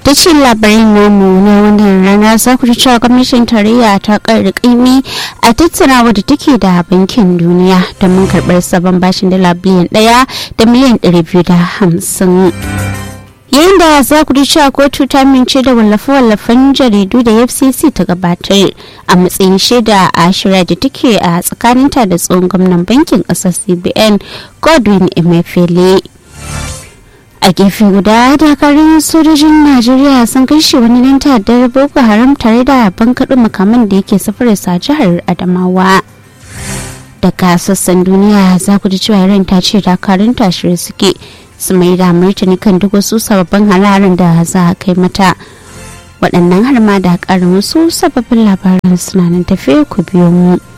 takaitaccen labarin namu na wannan rana za ku ji cewa gwamnatin tarayya ta ƙarri ƙaimi a tattaunawa da take da bankin duniya domin karɓar sabon bashin dala biliyan ɗaya da miliyan ɗari biyu da hamsin. yayin da za ku ji cewa kotu ta mince da wallafe-wallafen jaridu da fcc ta gabatar a matsayin shaida a shirya da take a tsakaninta da tsohon gwamnan bankin ƙasar cbn godwin emefiele a gefe guda dakarun sojojin najeriya sun kashe wani nan ta'addar boko haram tare da bankaɗo makaman da yake safararsa jihar adamawa daga sassan duniya za ku ji cewa iran ta ce dakarun tashirai suke su mai da martani kan duk wasu sababbin halarin da za a kai mata waɗannan har ma da ƙarin wasu sababbin labaran suna nan tafe ku biyo mu.